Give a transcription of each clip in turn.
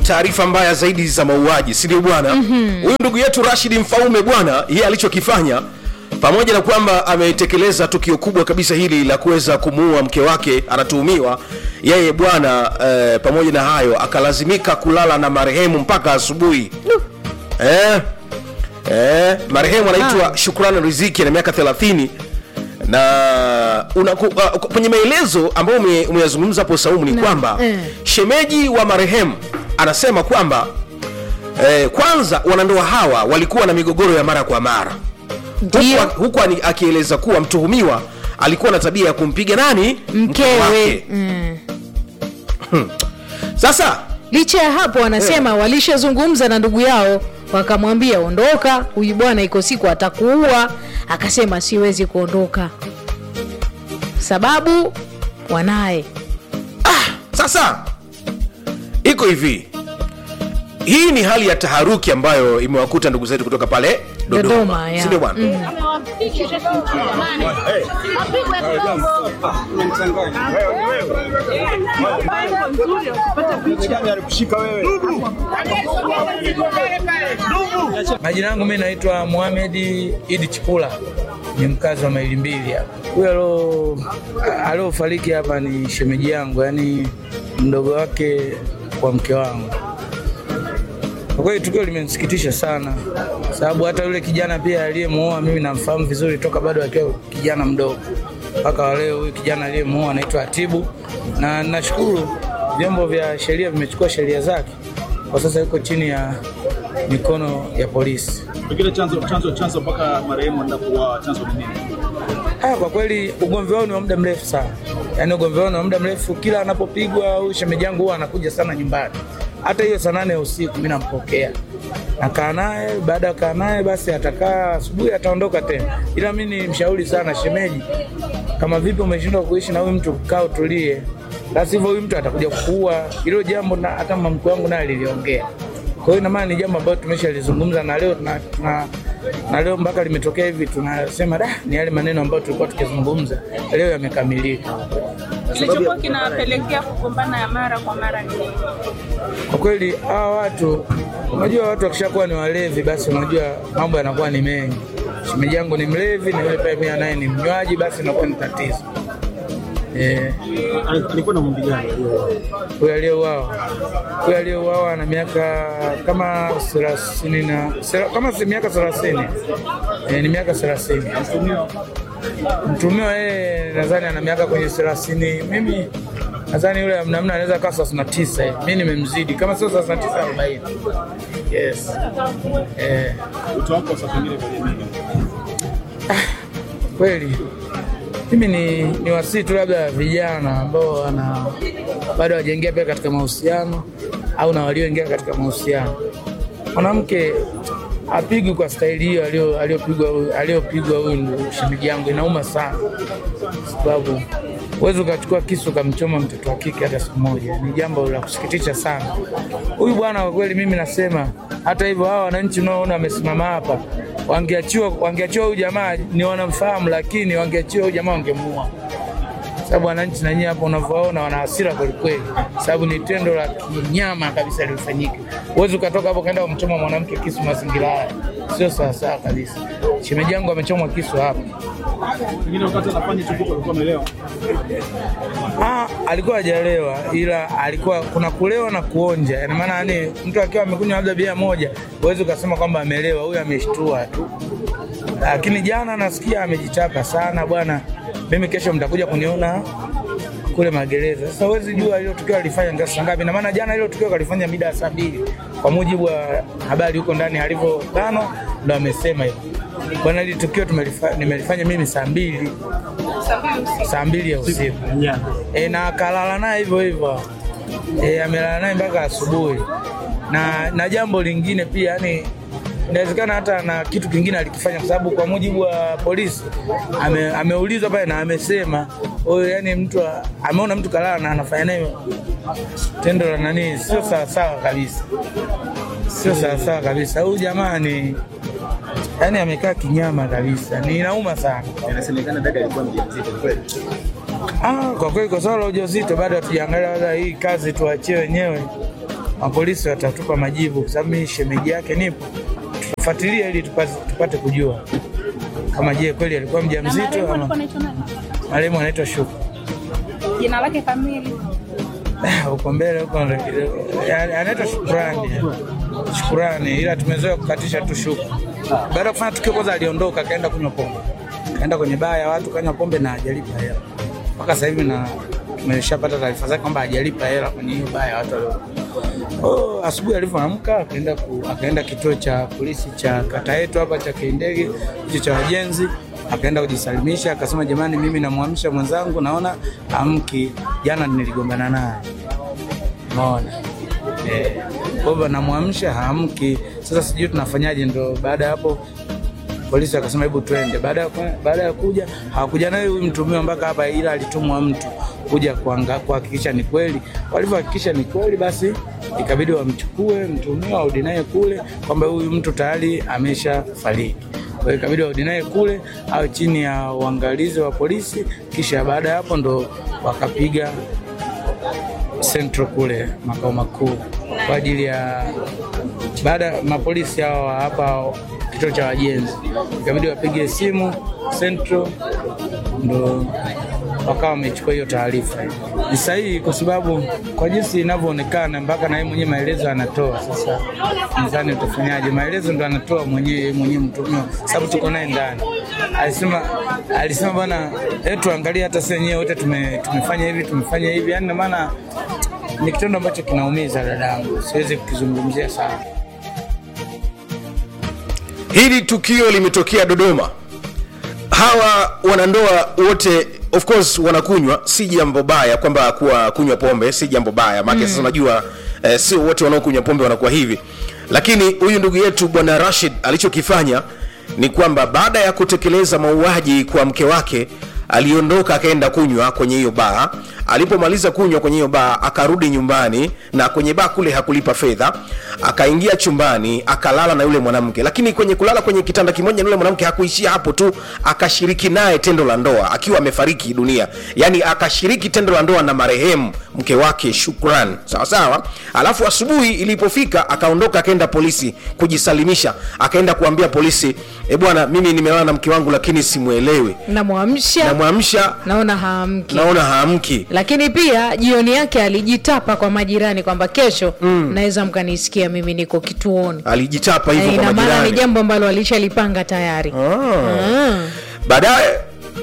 taarifa mbaya zaidi za mauaji si ndio bwana huyu ndugu yetu rashidi mfaume bwana yeye alichokifanya pamoja na kwamba ametekeleza tukio kubwa kabisa hili la kuweza kumuua mke wake anatuhumiwa yeye bwana eh, pamoja na hayo akalazimika kulala na marehemu mpaka asubuhi eh, eh, marehemu anaitwa shukrani riziki ana miaka 30 na unaku, uh, kwenye maelezo ambayo ume- umeyazungumza hapo saumu ni kwamba eh. shemeji wa marehemu anasema kwamba eh, kwanza wanandoa hawa walikuwa na migogoro ya mara kwa mara Ndio. huku, huku ani- akieleza kuwa mtuhumiwa alikuwa na tabia ya kumpiga nani Mke mkewe wake. mm. sasa licha ya hapo wanasema walishazungumza na ndugu yao wakamwambia ondoka huyu bwana iko siku atakuua akasema siwezi kuondoka sababu wanaye sasa iko hivi hii ni hali ya taharuki ambayo imewakuta ndugu zetu kutoka pale dodoma, Dodoma, ya. sindio bwana Majina yangu mimi naitwa Mohamed Idi Chipula, ni mkazi wa maili mbili hapa. Huyo alo aliofariki hapa ni shemeji yangu, yani mdogo wake wa mke wangu. Kwa kweli tukio limenisikitisha sana, sababu hata yule kijana pia aliyemuoa mimi namfahamu vizuri toka bado akiwa kijana mdogo mpaka wa leo. Huyu kijana aliyemuoa anaitwa Atibu, na nashukuru vyombo vya sheria vimechukua sheria zake, kwa sasa yuko chini ya mikono ya polisi. Pengine chanzo chanzo chanzo mpaka marehemu anaenda kuuawa, chanzo ni nini? Ah, kwa kweli ugomvi wao ni wa muda mrefu sana, yaani ugomvi wao ni wa muda mrefu. Kila anapopigwa huyu shemeji yangu huwa anakuja sana nyumbani, hata hiyo saa nane ya usiku mi nampokea, nakaa naye. Baada ya kaa naye, basi atakaa asubuhi, ataondoka tena. Ila mi ni mshauri sana shemeji, kama vipi umeshindwa kuishi na huyu mtu, kaa utulie, la sivyo huyu mtu atakuja kuua. Hilo jambo na hata mke wangu naye aliliongea. Kwa hiyo ina maana ni jambo ambalo tumeshalizungumza na leo tuna, tuna, na leo mpaka limetokea hivi tunasema da, ni yale maneno ambayo tulikuwa tukizungumza leo yamekamilika. kilichokuwa kinapelekea kugombana ya mara kwa mara ni nini? Kwa kweli hawa watu, unajua watu wakishakuwa ni walevi, basi unajua mambo yanakuwa ni mengi. Shemeji yangu ni mlevi na yule pia pia naye ni mnywaji, basi inakuwa ni tatizo eh. Alikuwa na umri gani? Huyu aliyeuawa huyu aliyeuawa ana miaka kama thelathini na sera- kama si miaka thelathini eh, ni miaka thelathini. Mtumiwa yeye nadhani ana miaka kwenye thelathini. Mimi nadhani yule namna anaweza kaa thelathini na tisa hivi. mi nimemzidi kama sio thelathini na tisa arobaini. Yes. Eh, Wito wako sasa pengine kwa jamii. kweli mimi ni, ni wasii tu labda vijana ambao wana bado hawajaingia pia katika mahusiano au na walioingia katika mahusiano. Mwanamke apigwi kwa staili hiyo alio- aliyopigwa huyu- aliyopigwa huyu ndugu shemeji yangu, inauma sana, sababu huwezi ukachukua kisu ukamchoma mtoto wa kike hata siku moja. Ni jambo la kusikitisha sana. Huyu bwana kwa kweli, mimi nasema hata hivyo, hawa wananchi unaoona wamesimama hapa, wangeachiwa wangeachiwa huyu jamaa, ni wanamfahamu, lakini wangeachiwa huyu jamaa wangemuua sababu wananchi na nyie hapo unavyoona wana hasira kwelikweli, sababu ni tendo la kinyama kabisa lilifanyika. Huwezi ukatoka hapo ukaenda kumchoma mwanamke kisu mazingira haya, sio sawasawa kabisa. Shemeji yangu amechomwa kisu hapa. Pengine wakati anafanya hicho kitu alikuwa amelewa. Ah, alikuwa hajalewa ila alikuwa kuna kulewa na kuonja. Ina maana yani mtu akiwa amekunywa labda bia moja, huwezi ukasema kwamba amelewa, huyu ameshtua tu. Lakini jana nasikia amejichapa sana bwana. Mimi kesho mtakuja kuniona kule magereza. Sasa huwezi jua hilo tukio alifanya ndio saa ngapi. Ina maana jana hilo tukio kalifanya mida ya saa mbili kwa mujibu wa habari huko ndani alivyobanwa, ndo amesema hivyo. Bwana, hili tukio tumelifa- nimelifanya mimi saa mbili saa mbili ya usiku e, na akalala naye hivyo hivyo e, amelala naye mpaka asubuhi. Na, na jambo lingine pia yani inawezekana hata na kitu kingine alikifanya, kwa sababu kwa mujibu wa polisi ame, ameulizwa pale na amesema huyo, yani mtu a- ameona mtu kalala na anafanya naye tendo la nani, sio sawasawa kabisa, sio sawasawa kabisa. Huyu jamaa ni yani amekaa kinyama kabisa, ni inauma sana. Inasemekana dada alikuwa mjamzito kweli. Ah, kwa kweli kwa swala la ujauzito bado hatujaangalia, wala hii kazi tuachie wenyewe mapolisi watatupa majibu, kwa sababu mimi shemeji yake nipo, tutafuatilia ili tupate, tupate kujua kama je kweli alikuwa Na mjamzito marehemu alikuwa ama anaitwa nani? marehemu anaitwa Shuku. Jina lake kamili. huko mbele huko ya- anaitwa Shukurani, Shukurani, ila tumezoea kukatisha tu Shuku. Baada ya kufanya tukio, kwanza aliondoka akaenda kunywa pombe, kaenda kwenye baa ya watu kanywa pombe na hajalipa hela mpaka sasa hivi, na tumeshapata taarifa zake kwamba hajalipa hela kwenye hiyo baa ya watu walio Oh, asubuhi alivyoamka akaenda ku, akaenda kituo cha polisi cha kata yetu hapa cha Kindege hicho cha wajenzi, akaenda kujisalimisha, akasema jamani, mimi namwamsha mwenzangu, naona amki, jana niligombana naye Unaona? Eh, kwa hivyo namwamsha haamki. Sasa sijui tunafanyaje, ndo baada ya hapo polisi akasema hebu twende. Baada ya ku- baada ya kuja hawakuja naye huyu mtumiwa mpaka hapa, ila alitumwa mtu kuja kuanga- kuhakikisha ni kweli. Walivyohakikisha ni kweli, basi ikabidi wamchukue mtumiwa warudi naye kule, kwamba huyu mtu tayari amesha fariki. Kwa hiyo ikabidi warudi naye kule au chini ya uangalizi wa polisi, kisha baada ya hapo ndo wakapiga Central kule makao makuu kwa ajili ya baada ya mapolisi hao wa hapa kituo cha wajenzi, ikabidi wapige simu Central, ndo wakawa wamechukua hiyo taarifa. Ni sahihi kwa sababu kwa jinsi inavyoonekana, mpaka na yeye mwenyewe maelezo anatoa. Sasa mzani utafanyaje? Maelezo ndo anatoa mwenyewe yeye mwenyewe mtumiwa, sababu tuko naye ndani. Alisema alisema bwana, hebu tuangalie hata sisi wenyewe wote tume, tumefanya hivi tumefanya hivi, yani na maana ni kitendo ambacho kinaumiza dadangu, siwezi kukizungumzia sana. hili tukio limetokea dodoma hawa wanandoa wote of course wanakunywa si jambo baya kwamba kuwa kunywa pombe si jambo baya maake sasa unajua eh, sio wote wanaokunywa pombe wanakuwa hivi lakini huyu ndugu yetu bwana rashid alichokifanya ni kwamba baada ya kutekeleza mauaji kwa mke wake aliondoka akaenda kunywa kwenye hiyo baa alipomaliza kunywa kwenye hiyo baa akarudi nyumbani na kwenye baa kule hakulipa fedha akaingia chumbani akalala na yule mwanamke lakini kwenye kulala kwenye kitanda kimoja na yule mwanamke hakuishia hapo tu akashiriki naye tendo la ndoa akiwa amefariki dunia yaani akashiriki tendo la ndoa na marehemu mke wake shukran sawa sawa alafu asubuhi ilipofika akaondoka akaenda polisi kujisalimisha akaenda kuambia polisi e bwana mimi nimelala na mke wangu lakini simwelewi namwamsha namwamsha naona haamki naona haamki lakini pia jioni yake alijitapa kwa majirani kwamba kesho mm. naweza mkanisikia mimi niko kituoni alijitapa hivyo Eh, kwa ina maana ni majirani jambo ambalo alishalipanga tayari Ah. baadaye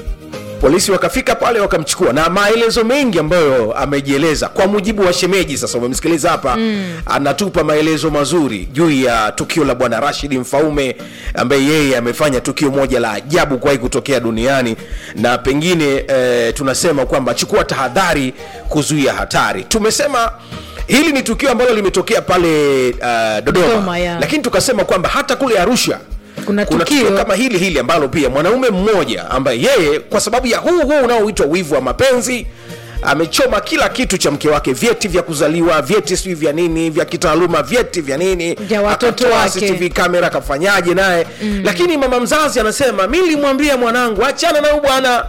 polisi wakafika pale wakamchukua na maelezo mengi ambayo amejieleza kwa mujibu wa shemeji sasa umemsikiliza hapa mm. anatupa maelezo mazuri juu ya tukio la bwana rashidi mfaume ambaye yeye amefanya tukio moja la ajabu kuwahi kutokea duniani na pengine eh, tunasema kwamba chukua tahadhari kuzuia hatari tumesema hili ni tukio ambalo limetokea pale uh, dodoma Dodoma, yeah. lakini tukasema kwamba hata kule arusha Kuna kuna tukio- tukio kama hili hili ambalo pia mwanaume mmoja ambaye yeye kwa sababu ya huu huu unaoitwa wivu wa mapenzi amechoma kila kitu cha mke wake vyeti vya kuzaliwa vyeti sijui vya nini vya kitaaluma vyeti vya nini Vya watoto Akatoa wake. CCTV kamera akafanyaje naye mm. lakini mama mzazi anasema mi nilimwambia mwanangu achana na huyu bwana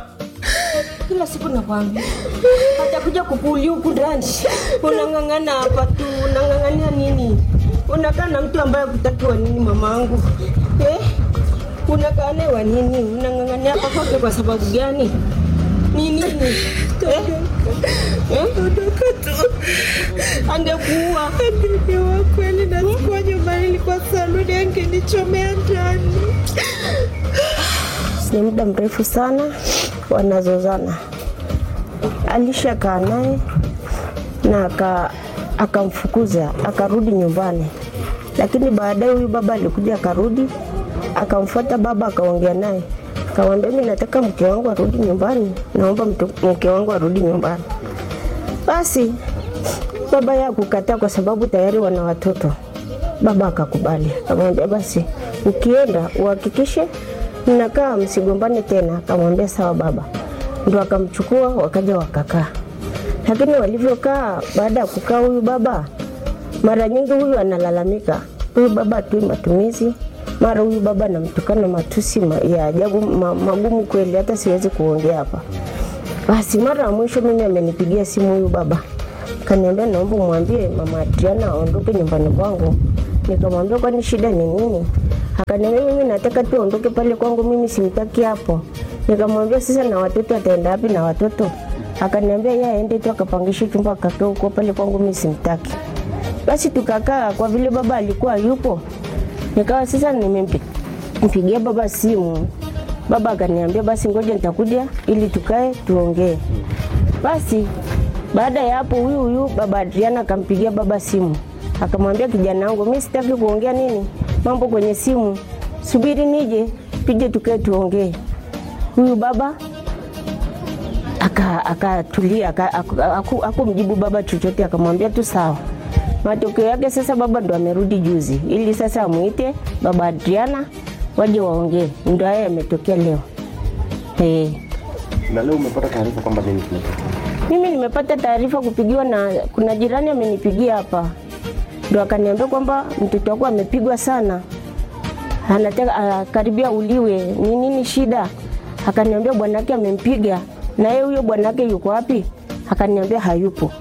kila siku nakwambia atakuja kupuli huku ndani unang'ang'ana hapa tu unang'ang'ania nini unakaa na mtu ambaye kutakiwa nini mamangu eh? unakaa naye wa nini unang'ang'ania hapa kwake kwa sababu gani ni nini eh? Eh? angekuua Angeniua kweli na sikuwa nyumbani, nilikuwa saluni, angenichomea ndani. ni muda mrefu sana wanazozana. Alishakaa naye na aka akamfukuza akarudi nyumbani, lakini baadaye huyu baba alikuja akarudi, akamfuata baba, akaongea naye, akamwambia mimi nataka mke wangu arudi nyumbani, naomba mtu- mke wangu arudi nyumbani. Basi baba yeye kukataa kwa sababu tayari wana watoto. Baba akakubali, akamwambia basi ukienda uhakikishe mnakaa msigombane tena. Akamwambia sawa baba, ndo akamchukua wakaja wakakaa. Lakini walivyokaa, baada ya kukaa, huyu baba mara nyingi huyu analalamika, huyu baba atui matumizi, mara huyu baba anamtukana matusi ma- ya ajabu ma, magumu kweli, hata siwezi kuongea hapa. Basi mara ya mwisho mimi amenipigia simu huyu baba Kaniambia naomba mwambie mama Adriana aondoke nyumbani kwangu. Nikamwambia kwani shida ni nini? Akaniambia mimi nataka tu aondoke pale kwangu, mimi simtaki hapo. Nikamwambia sasa, na watoto ataenda wapi na watoto? Akaniambia yeye aende tu akapangishe chumba akakaa huko pale kwangu, mimi simtaki. Basi tukakaa, kwa vile baba alikuwa yupo, nikawa sasa nimempigia baba simu. Baba akaniambia basi ngoja nitakuja ili tukae tuongee. Basi baada ya hapo, huyu huyu baba Adriana akampigia baba simu, akamwambia kijana wangu, mimi sitaki kuongea nini mambo kwenye simu, subiri nije tuje tukae tuongee. Huyu baba aka- akatulia aka, aku- aku- hakumjibu baba chochote, akamwambia tu sawa. Matokeo yake sasa baba ndo amerudi juzi, ili sasa amuite baba Adriana waje waongee, ndo haya yametokea leo eh. Na leo umepata taarifa kwamba nini kimetokea? Mimi nimepata taarifa kupigiwa na kuna jirani amenipigia hapa, ndo akaniambia kwamba mtoto wako amepigwa sana, anataka ah, karibia uliwe. Ni nini shida? Akaniambia bwanake amempiga. Na yeye huyo bwanake yuko wapi? Akaniambia hayupo.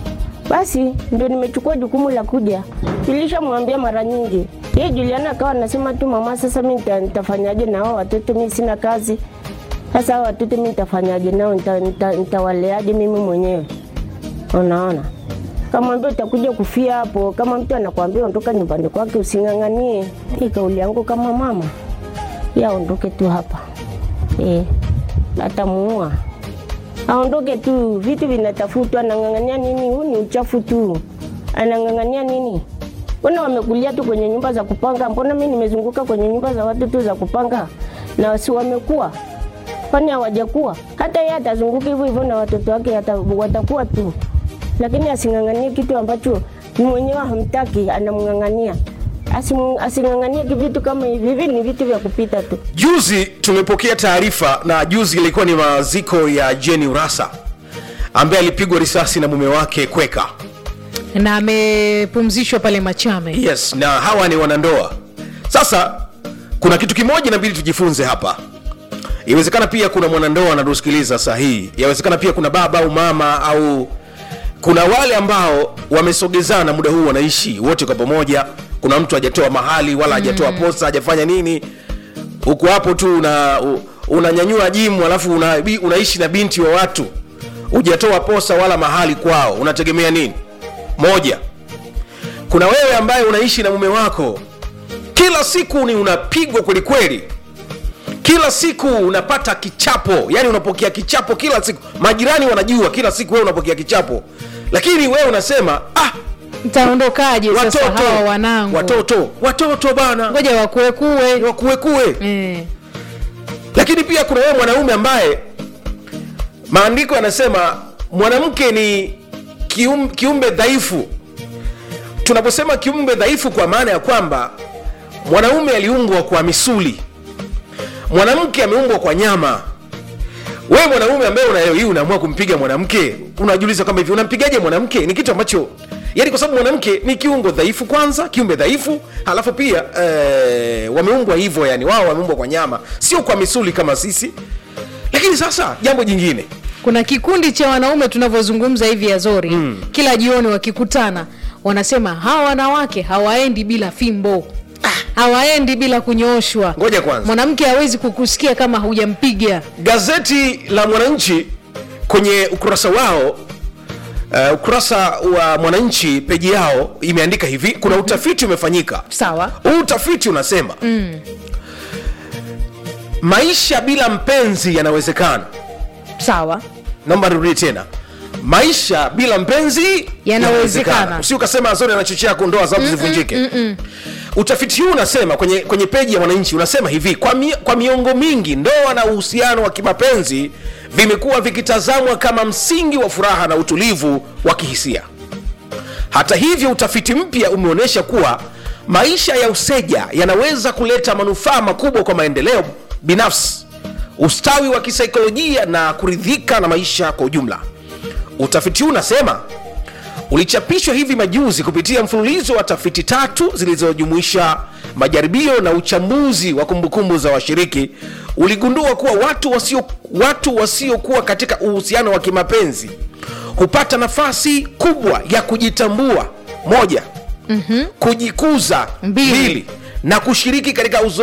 Basi ndio nimechukua jukumu la kuja. Nilishamwambia mara nyingi. Yeye Juliana akawa anasema tu mama, sasa mimi nita- nitafanyaje na hao watoto? Mimi sina kazi. Sasa hao watoto mimi nitafanyaje nao? Nita- nita- Nitawaleaje mimi mwenyewe? Unaona, kamwambia utakuja kufia hapo. Kama mtu anakwambia ondoka nyumbani kwake, using'ang'anie. Hii kauli yangu kama mama, ya aondoke tu hapa eh, atamuua aondoke tu. Vitu vinatafutwa, anang'ang'ania nini? Huu ni uchafu tu, anang'ang'ania nini? Mbona wamekulia tu kwenye nyumba za kupanga? Mbona mimi nimezunguka kwenye nyumba za watu tu za kupanga, na si wamekuwa kwani hawajakuwa? Hata yeye atazunguka hivyo hivyo na watoto wake hata watakuwa tu, lakini asing'ang'anie kitu ambacho ni mwenyewe hamtaki, anamng'ang'ania. Asimu- Asing'ang'anie vitu kama hivi. Hivi ni vitu vya kupita tu. juzi tumepokea taarifa na juzi ilikuwa ni maziko ya jeni urasa ambaye alipigwa risasi na mume wake kweka na amepumzishwa pale Machame. yes na hawa ni wanandoa sasa kuna kitu kimoja inabidi tujifunze hapa iwezekana pia kuna mwanandoa anatusikiliza saa hii yawezekana pia kuna baba au mama au kuna wale ambao wamesogezana muda huu wanaishi wote kwa pamoja kuna mtu hajatoa mahali wala hajatoa mm. posa hajafanya nini huku hapo tu una u- unanyanyua jimu alafu una, bi- unaishi na binti wa watu hujatoa posa wala mahali kwao unategemea nini moja kuna wewe ambaye unaishi na mume wako kila siku ni unapigwa kwelikweli kila siku unapata kichapo yani unapokea kichapo kila siku majirani wanajua kila siku wewe unapokea kichapo lakini wewe unasema ah, Nitaondokaje sasa watoto hawa wanangu? watoto watoto bana Ngoja wakuekue. wakuekue Eh. lakini pia kuna wewe mwanaume ambaye maandiko yanasema mwanamke ni kium, kiumbe dhaifu tunaposema kiumbe dhaifu kwa maana ya kwamba mwanaume aliumbwa kwa misuli mwanamke ameumbwa kwa nyama wewe mwanaume ambaye una leo hii unaamua kumpiga mwanamke unajiuliza kama hivi unampigaje mwanamke ni kitu ambacho yani kwa sababu mwanamke ni kiungo dhaifu kwanza kiumbe dhaifu halafu pia eh, wameumbwa hivyo yani wao wameumbwa kwa nyama sio kwa misuli kama sisi lakini sasa jambo jingine Kuna kikundi cha wanaume tunavyozungumza hivi Azori mm. kila jioni wakikutana wanasema hawa wanawake hawaendi bila fimbo hawaendi bila kunyooshwa. Ngoja kwanza. Mwanamke hawezi kukusikia kama hujampiga. gazeti la mwananchi kwenye ukurasa wao uh, ukurasa wa mwananchi peji yao imeandika hivi kuna utafiti umefanyika Sawa. huu utafiti unasema mm. maisha bila mpenzi yanawezekana Sawa. naomba nirudie tena maisha bila mpenzi Yanawezekana. usi ukasema azori anachochea kundoa sababu zivunjike utafiti huu unasema kwenye, kwenye peji ya mwananchi unasema hivi kwa, mi, kwa miongo mingi ndoa na uhusiano wa kimapenzi vimekuwa vikitazamwa kama msingi wa furaha na utulivu wa kihisia hata hivyo utafiti mpya umeonyesha kuwa maisha ya useja yanaweza kuleta manufaa makubwa kwa maendeleo binafsi ustawi wa kisaikolojia na kuridhika na maisha kwa ujumla utafiti huu unasema ulichapishwa hivi majuzi kupitia mfululizo wa tafiti tatu zilizojumuisha majaribio na uchambuzi wa kumbukumbu za washiriki uligundua kuwa watu wasio watu wasiokuwa katika uhusiano wa kimapenzi hupata nafasi kubwa ya kujitambua moja mm-hmm. kujikuza Mbili. mbili na kushiriki katika uzo